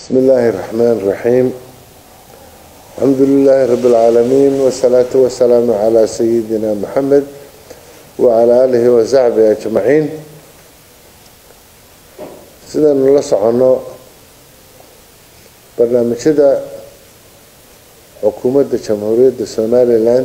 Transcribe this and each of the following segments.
بسم الله الرحمن الرحيم الحمد لله رب العالمين والصلاة والسلام على سيدنا محمد وعلى آله وصحبه أجمعين sidaynu la soconno barnaamijyada xukuumadda jamhuuriyadda somalilan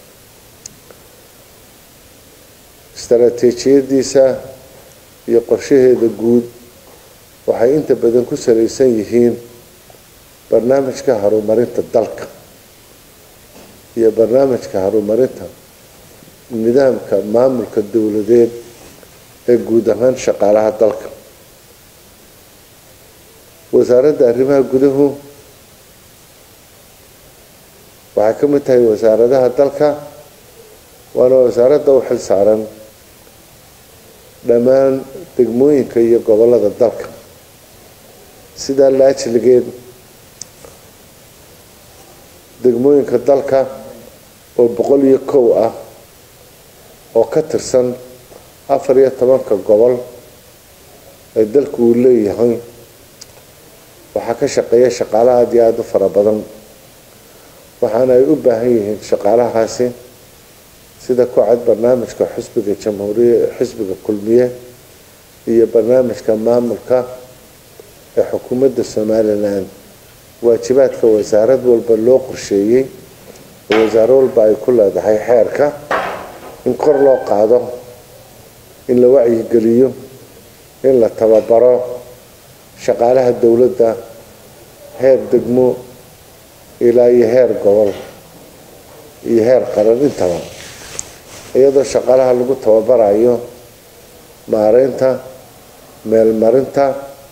istaraatiijiyadiisa iyo qorshaheeda guud waxay inta badan ku salaysan yihiin barnaamijka horumarinta dalka iyo barnaamijka horumarinta nidaamka maamulka dowladeed ee guud ahaan shaqaalaha dalka wasaaradda arrimaha guduhu waxay ka mid tahay wasaaradaha dalka waana wasaaradda u xil saaran dhammaan degmooyinka iyo gobolada dalka sidaa laajligeed degmooyinka dalka oo boqol iyo kow ah oo ka tirsan afar iyo tobanka gobol ee dalku uu leeyahay waxaa ka shaqeeya shaqaale aada iyo aada u fara badan waxaana ay u baahan yihiin shaqaalahaasi sida ku cad barnaamijka xisbiga jamhuuriya xisbiga kulmiye iyo barnaamijka maamulka ee xukuumadda somalilan waajibaadka wasaarad walba loo qorsheeyey oo wasaaro walba ay ku leedahay xeerka in kor loo qaado in la wacyigeliyo in la tababaro shaqaalaha dowladda heer degmo ilaa iyo heer gobol iyo heer qaran intaba iyadoo shaqaalaha lagu tababarayo maareynta meelmarinta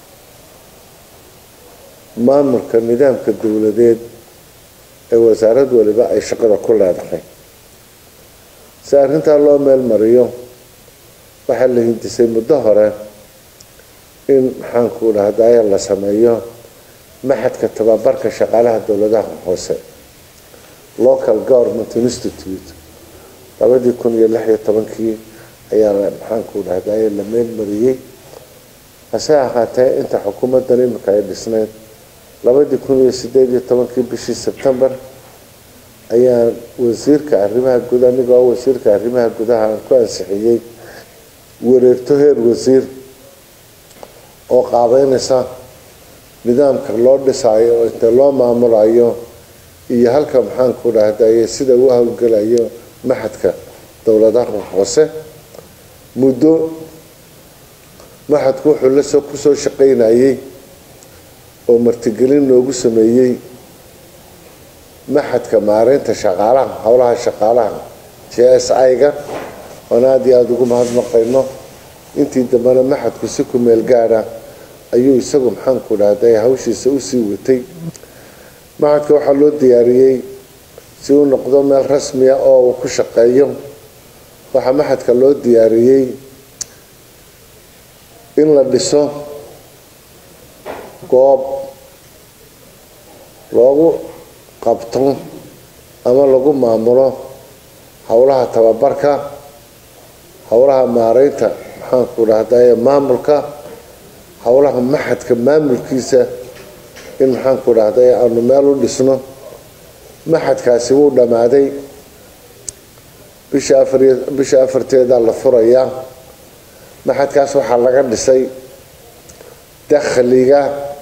maamulka nidaamka dowladeed ee wasaarad waliba ay shaqada ku leedahay si arrintaa loo meel mariyo waxaa la hindisay muddo hore in maxaanku dhahdaye la sameeyo maxadka tababarka shaqaalaha dowladaha hoose local government institute labadii kun iyo lix iyo tobankii ayaa maxaanku dhahdaye la meel mariyey hase ahaatee inta xukuumaddan imika ay dhisnayd labadii kun iyo sideed iyo tobankii bishii sebtembar ayaa wasiirka arrimaha guud aniga oo wasiirka arrimaha gudaha aan ku ansixiyey wareegto heer wasiir oo qaabeynaysa nidaamka loo dhisaayo oo inta loo maamulayo iyo halka maxaanku dhahdaye sida u howlgelayo maxadka dowladaha hoose muddo maxadku wuxuu lasoo kusoo shaqaynayey oo martigelin noogu sameeyey maxadka maareynta shaqaalaha howlaha shaqaalaha j s i-ga oon aada iyo aada ugu mahadnaqayno intii dambena maxadku si ku meel gaadha ayuu isagu maxaanku dhahday hawshiisa usii watay maxadka waxaa loo diyaariyey si uu noqdo meel rasmiya oo uu ku shaqeeyo waxaa maxadka loo diyaariyey in la dhiso goob loogu qabto ama lagu maamulo howlaha tababarka howlaha maareynta maxaanku dhahdaye maamulka howlaha maxadka maamulkiisa in maxaanku dhahday aanu meel u dhisno maxadkaasi wuu dhammaaday bisha afar bisha afarteeda la furayaa maxadkaas waxaa laga dhisay dakhliga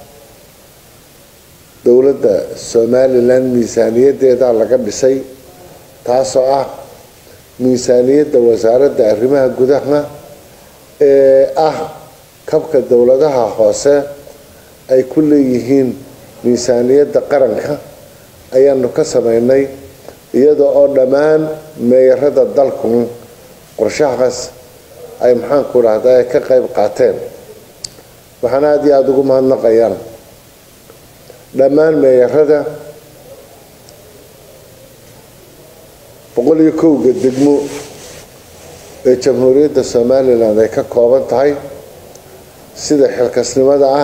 dowladda somalilan miisaaniyadeeda laga dhisay taasoo ah miisaaniyadda wasaaradda arrimaha gudaha ee ah kabka dowladaha hoose ay ku leeyihiin miisaaniyadda qaranka ayaanu ka sameynay iyada oo dhammaan meeyarada dalku qorshahaas ay maxaanku dhahda ka qayb qaateen waxaana aada iyo aada ugu mahadnaqayaan dhammaan meeyarada boqol iyo kowga degmo ee jamhuuriyadda somalilan ay ka kooban tahay sida xilkasnimada ah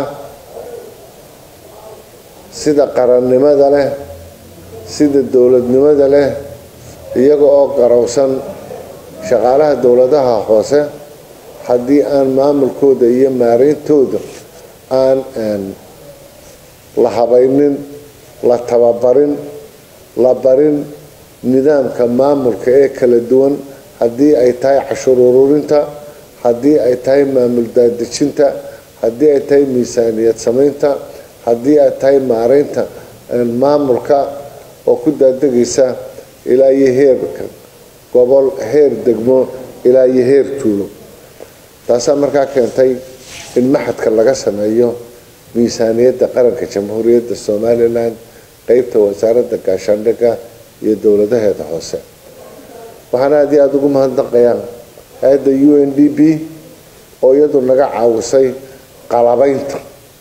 sida qarannimada leh sida dowladnimada leh iyaga oo garowsan shaqaalaha dowladaha hoose haddii aan maamulkooda iyo maareyntooda aan la habaynin la tababarin la barin nidaamka maamulka ee kala duwan haddii ay tahay cashuur ururinta haddii ay tahay maamul daadejinta haddii ay tahay miisaaniyad samaynta haddii ay tahay maareynta maamulka oo ku daadegaysa ilaa iyo heerka gobol heer degmo ilaa iyo heer tuulo taasaa markaa keentay in maxadka laga sameeyo miisaaniyadda qaranka jamhuuriyadda somalilan qeybta wasaaradda gaashaandhigga iyo dowladaheeda hoose waxaana aad iyo aada ugu mahadnaqayaan hay-adda u n d b oo iyadu naga caawisay qalabaynta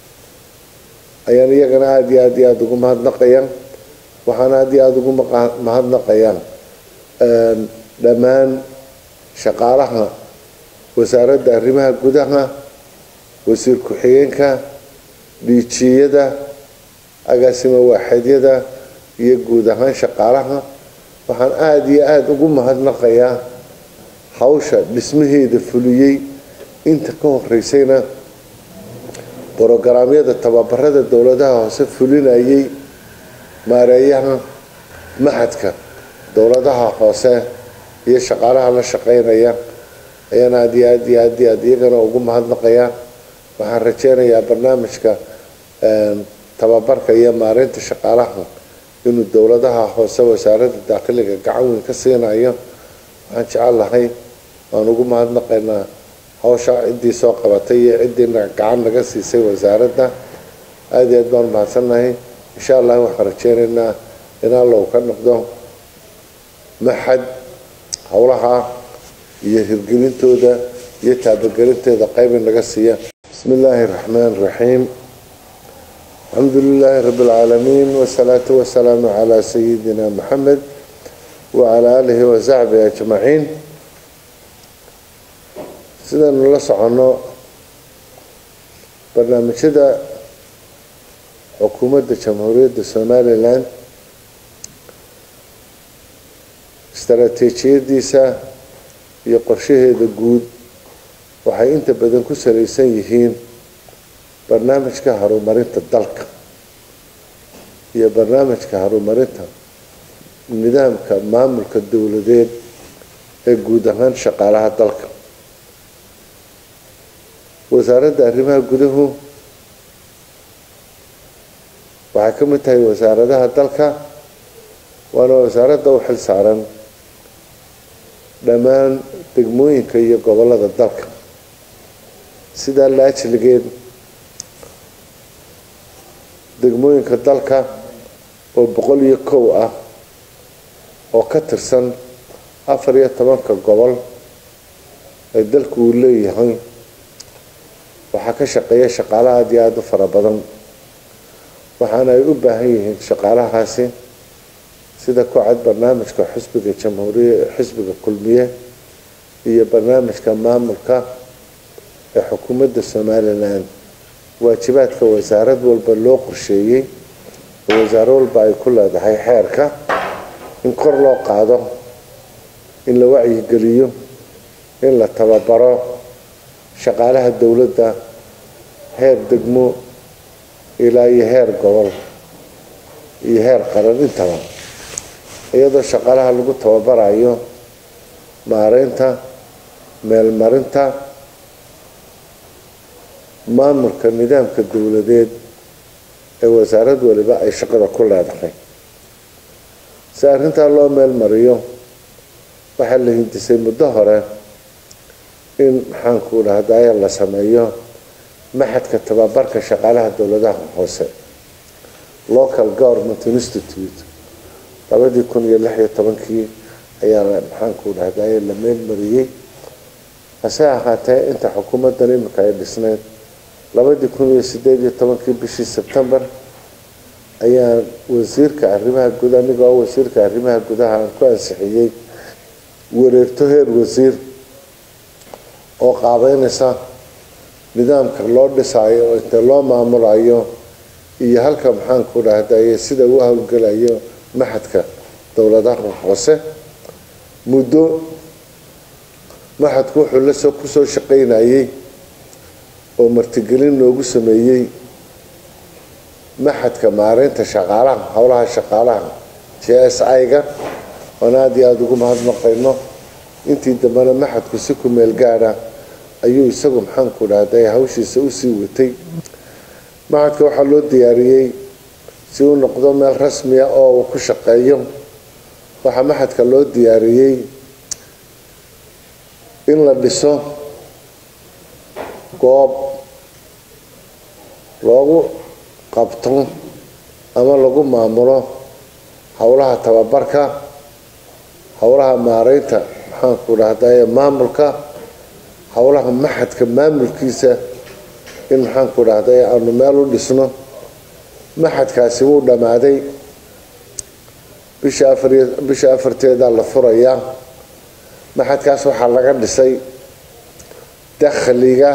ayaan iyagana aada iyo aada iyo aada ugu mahadnaqayaan waxaana aada iyo aada ugu mahadnaqayaan dhammaan shaqaalaha wasaaradda arrimaha gudaha wasiir ku-xigeenka dhiijiyada agaasimo waaxeedyada iyo guud ahaan shaqaalaha waxaan aada iyo aada ugu mahadnaqayaa hawsha dhismaheeda fuliyey inta ka horeysayna brogaraamyada tababarada dowladaha hoose fulinayay maareeyaha maxadka dowladaha hoose iyo shaqaalaha la shaqeynaya ayaan aada iyo aad iyo aad iyo aad iyagana ugu mahadnaqayaa waxaan rajeynayaa barnaamijka tababarka iyo maareynta shaqaalaha inuu dowladaha hoose wasaaradda daakiliga gacan weyn ka siinayo waxaan jecel lahay waan ugu mahadnaqaynaa hawsha ciddii soo qabatay iyo ciddii gacan naga siisay wasaaradda aada iyo aad baan mahadsannahay insha allah waxaan rajeynaynaa in allow ka noqdo maxad howlaha iyo hirgelintooda iyo taabagelinteeda qayb in laga siiya bismi illaahi raxmaan raxiim alxamdu lilaahi rabi اlcaalamiin wsalaatu wasalaamu calaa sayidina maxamed wacalaa aalihi wasaxbihi ajmaciin sidaynu la soconno barnaamijyada xukuumadda jamhuuriyadda somalilan istaraatiijiyadiisa iyo qorshaheeda guud waxay inta badan ku salaysan yihiin barnaamijka horumarinta dalka iyo barnaamijka horumarinta nidaamka maamulka dowladeed ee guud ahaan shaqaalaha dalka wasaaradda arrimaha guduhu waxay ka mid tahay wasaaradaha dalka waana wasaaradda u xil saaran dhammaan degmooyinka iyo gobolada dalka sidaa la ajligeed degmooyinka dalka oo boqol iyo kow ah oo ka tirsan afar iyo tobanka gobol ee dalku uu leeyahay waxaa ka shaqeeya shaqaale aada iyo aada u fara badan waxaana ay u baahan yihiin shaqaalahaasi sida ku cad barnaamijka xisbiga jamhuuriya xisbiga kulmiye iyo barnaamijka maamulka ee xukuumadda somalilan waajibaadka wasaarad walba loo qorsheeyey oo wasaaro walba ay ku leedahay xeerka in kor loo qaado in la wacyigeliyo in la tababaro shaqaalaha dowladda heer degmo ilaa iyo heer gobol iyo heer qaran intaba iyadoo shaqaalaha lagu tababarayo maareynta meelmarinta maamulka nidaamka dowladeed ee wasaarad waliba ay shaqada ku leedahay si arrintaa loo meel mariyo waxaa la hindisay muddo hore in maxaanku dhahdaye la sameeyo maxadka tababarka shaqaalaha dowladaha hoose local government institute labadii kun iyo lix iyo tobankii ayaa maxaanku dhahdaye la meel mariyey hase ahaatee inta xukuumaddan imika ay dhisneyd labadii kun iyo sideed iyo tobankii bishii sebtembar ayaa wasiirka arrimaha gud anigoo wasiirka arrimaha gudaha aan ku ansixiyey wareegto heer wasiir oo qaabeynaysa nidaamka loo dhisaayo oo intee loo maamulayo iyo halka maxaanku dhahdaye sida uu howlgelayo maxadka dowladaha hoose muddo maxadku wuxuu lasoo kusoo shaqaynayey oo martigelin noogu sameeyey maxadka maareynta shaqaalaha howlaha shaqaalaha j s i-ga oon aada iyo aada ugu mahadnaqayno intii dambena maxadku si ku meel gaadha ayuu isagu maxaanku dhahday hawshiisa usii watay maxadka waxaa loo diyaariyey si uu noqdo meel rasmiya oo uu ku shaqeeyo waxaa maxadka loo diyaariyey in la dhiso goob loogu qabto ama lagu maamulo howlaha tababarka howlaha maareynta maxaanku dhahdaye maamulka howlaha maxadka maamulkiisa in maxaanku dhahday aanu meel u dhisno maxadkaasi wuu dhammaaday bisha afariy bisha afarteedaa la furayaa maxadkaas waxaa laga dhisay dakhliga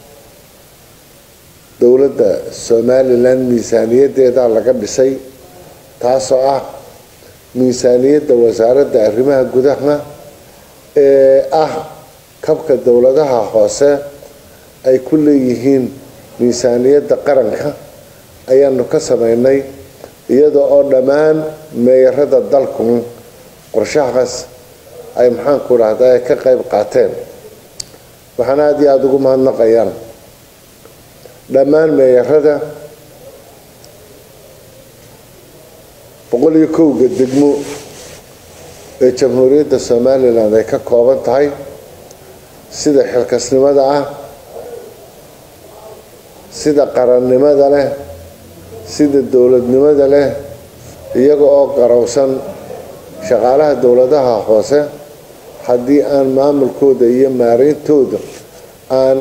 dowladda somalilan miisaaniyadeedaa laga dhisay taasoo ah miisaaniyadda wasaaradda arrimaha gudaha ee ah kabka dowladaha hoose ay ku leeyihiin miisaaniyadda qaranka ayaanu ka sameynay iyada oo dhammaan meeyarada dalku qorshahaas ay maxaanku dhahda ka qayb qaateen waxaana aada iyo aada ugu mahadnaqayaan dhammaan meeyarada boqol iyo kowga degmo ee jamhuuriyadda somalilan ay ka kooban tahay sida xilkasnimada ah sida qarannimada leh sida dowladnimada leh iyaga oo garowsan shaqaalaha dowladaha hoose haddii aan maamulkooda iyo maareyntooda aan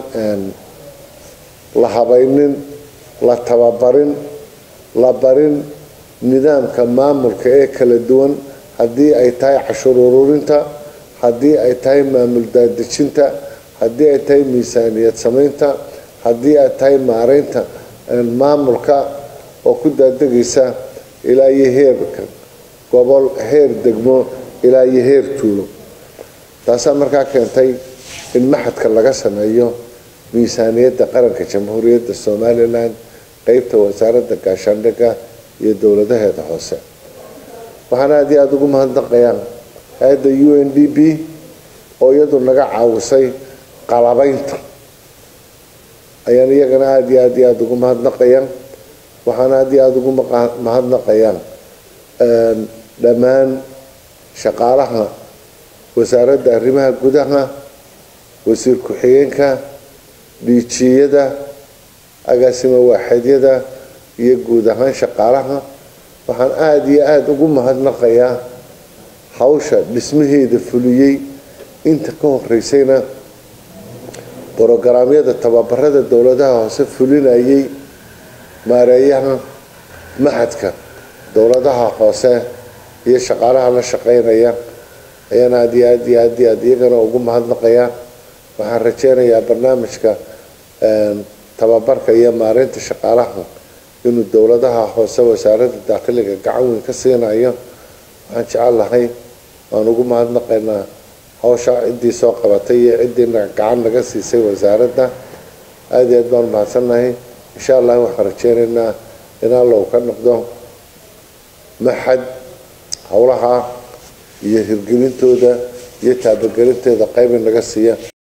la habaynin la tababarin la barin nidaamka maamulka ee kala duwan haddii ay tahay cashuur ururinta haddii ay tahay maamul daadejinta haddii ay tahay miisaaniyad samaynta haddii ay tahay maareynta maamulka oo ku daadegaysa ilaa iyo heerka gobol heer degmo ilaa iyo heer tuulo taasaa markaa keentay in maxadka laga sameeyo miisaaniyadda qaranka jamhuuriyadda somalilan qeybta wasaaradda gaashaandhigga iyo dowladaheeda hoose waxaana aada iyo aada ugu mahadnaqayaan hay-adda u n d b oo iyadu naga caawisay qalabaynta ayaan iyagana aada iyo aada iyo aada ugu mahadnaqayaan waxaana aada iyo aada ugu mahadnaqayaan dhammaan shaqaalaha wasaaradda arrimaha gudaha wasiir ku-xigeenka dhiijiyada agaasimo waaxeedyada iyo guud ahaan shaqaalaha waxaan aada iyo aada ugu mahadnaqayaa hawsha dhismaheeda fuliyey inta ka horeysayna brogaraamyada tababarada dowladaha hoose fulinayay maareeyaha maxadka dowladaha hoose iyo shaqaalaha la shaqeynaya ayaan aada iyo aad iyo aad iyo aad iyagana ugu mahadnaqayaa waxaan rajeynayaa barnaamijka tababarka iyo maareynta shaqaalaha inuu dowladaha hoose wasaaradda daakiliga gacan weyn ka siinayo waxaan jecel lahay waan ugu mahadnaqaynaa hawsha ciddii soo qabatay iyo ciddiina gacan naga siisay wasaaradda aada iyo aad baan mahadsannahay insha allah waxaan rajeynaynaa in allow ka noqdo maxad howlaha iyo hirgelintooda iyo taabagelinteeda qayba naga siiya